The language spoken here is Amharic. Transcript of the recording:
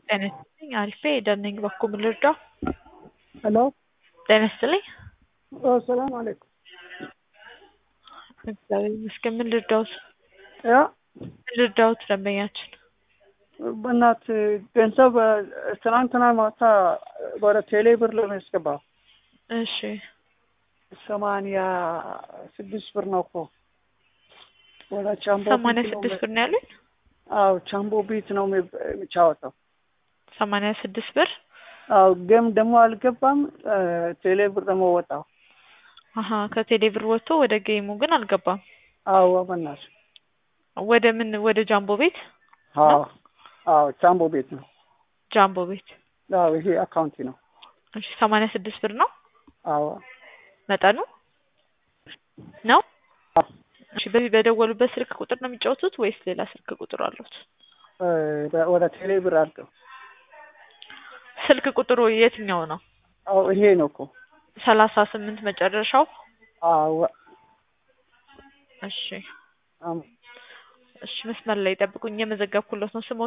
ጤና ይስጥልኝ አሪፌ ሄደን ነኝ በኩል ምን ልርዳው? ሄሎ ጤና ይስጥልኝ። ሰላም አለይኩም። እግዚአብሔር ይመስገን። ምን ልርዳውት? ያ ምን ልርዳውት ደንበኛችን? በእናት ገንዘብ ትናንትና ማታ ወደ ቴሌ ብር ለሚያስገባ እሺ ሰማንያ ስድስት ብር ነው እኮ ወደ ቻምቦ ሰማንያ ቢት ነው ስድስት ብር ነው ያለኝ። አዎ ቻምቦ ቢት ነው የሚ- የሚጫወተው። ሰማንያ ስድስት ብር አዎ ግን ደግሞ አልገባም። ቴሌ ብር ደግሞ ወጣው። አሀ ከቴሌ ብር ወጥቶ ወደ ጌሙ ግን አልገባም። አዎ በእናት ወደ ምን ወደ ጃምቦ ቤት አዎ አዎ ቻምቦ ቤት ነው። ጃምቦ ቤት አዎ ይሄ አካውንቲ ነው። እሺ ሰማንያ ስድስት ብር ነው አዎ መጠኑ ነው። አዎ። እሺ በዚህ በደወሉበት ስልክ ቁጥር ነው የሚጫወቱት ወይስ ሌላ ስልክ ቁጥር አሉት? እ ወደ ቴሌ ብር አድርገው። ስልክ ቁጥሩ የትኛው ነው? አዎ ይሄ ነው እኮ። ሰላሳ ስምንት መጨረሻው። አዎ እሺ አም እሺ መስመር ላይ ጠብቁኝ፣ የመዘገብኩለት ነው። ስሞት